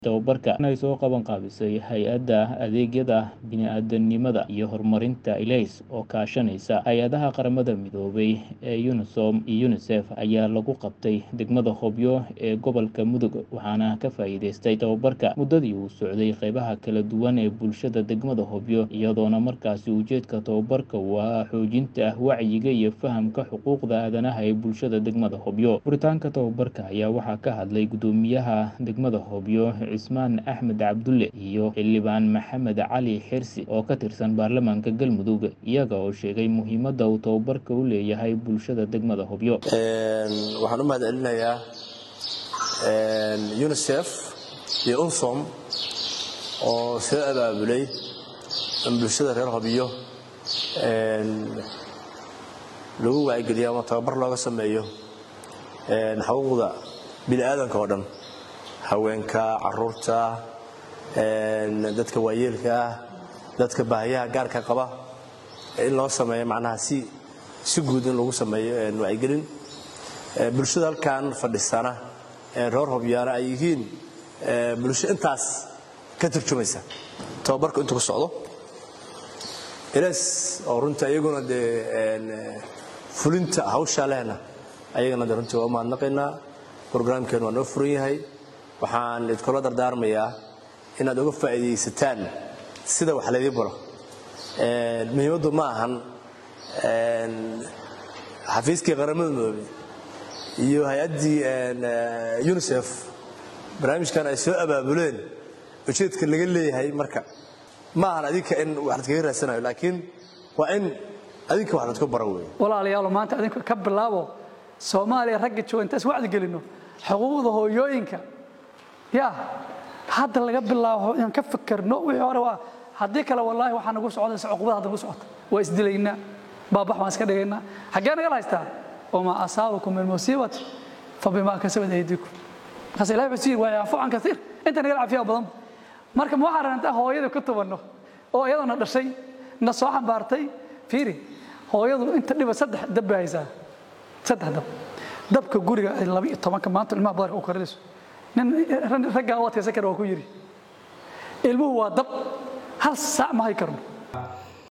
Tababarka ay soo qaban qaabisay Hay'adda Adeegyada Bini'aadantinimada iyo Horumarinta ILAYS oo kaashanaysa hay'adaha qaramada midoobay ee UNOSOM iyo UNICEF ayaa lagu qabtay degmada Hobyo ee gobolka Mudug waxaana ka faa'iidaystay tababarka muddadii uu socday qaybaha kala duwan ee bulshada degmada Hobyo iyadoona markaasi ujeedka tababarka uu ahaa xoojinta wacyiga iyo fahamka xuquuqda aadanaha ee bulshada degmada Hobyo furitaanka tababarka ayaa waxaa ka hadlay gudoomiyaha degmada Hobyo Cismaan Axmed Cabdulle iyo xildhibaan Maxamed Cali Xirsi oo ka tirsan baarlamaanka Galmudug iyaga oo sheegay muhiimadda uu tababarka u leeyahay bulshada degmada Hobyo waxaan u mahad celinayaa unicef iyo unsom oo soo abaabulay in bulshada reer hobyo lagu wacyigeliyo ama tababar looga sameeyo xuquuqda bini'aadanka oo dhan haweenka caruurta dadka waayeelka ah dadka baahiyaha gaarka qaba in loo sameeyo macnaha si si guud in lagu sameeyo wacyigelin bulshada halkan fadhisana reer hobyaana ay yihiin bulsho intaas ka turjumaysa tababarka intuu ku socdo ilaas oo runta iyaguna dee fulinta hawshaa lehna ayagana de runtii waa u mahadnaqaynaa brograamkeen waa noo furan yahay waxaan idkula dardaarmayaa inaad uga faa'iidaysataan sida wax laydii baro muhiimaddu ma ahan xafiiskii qaramada midoobey iyo hay-addii unicef barnaamijkan ay soo abaabuleen ujeedka laga leeyahay marka ma ahan adinka in wax ladkaga raadsanayo laakiin waa in adinka wax ladku baro wey walaalayaalo maanta adinku ka bilaabo soomaaliya ragga jooga intaas wacdi gelino xuquuqda hooyooyinka ya hadda laga bilaabo inaan ka fikirno wixii hore waa haddii kale wallaahi waxaa nagu socdaysa cuqubada hadda nagu socota waa isdilaynaa baabax baan iska dhigaynaa xaggee nagala haystaa wamaa asaabakum min musiibati fabimaa kasabat aydiikum markaas ilahi wuxuu sii waa yaafu can kaiir inta nagala cafiyaa badan marka ma waxaan rabnaa hooyada ku tubanno oo iyadana dhashay na soo xambaartay fiiri hooyadu inta dhiba saddex dab bay haysaa saddex dab dabka guriga ay laba iyo tobanka maanta ilmaha badarka u karinayso nin raggaa u adkaysan kara waa ku yidhi ilmuhu waa dab hal saac ma hay karno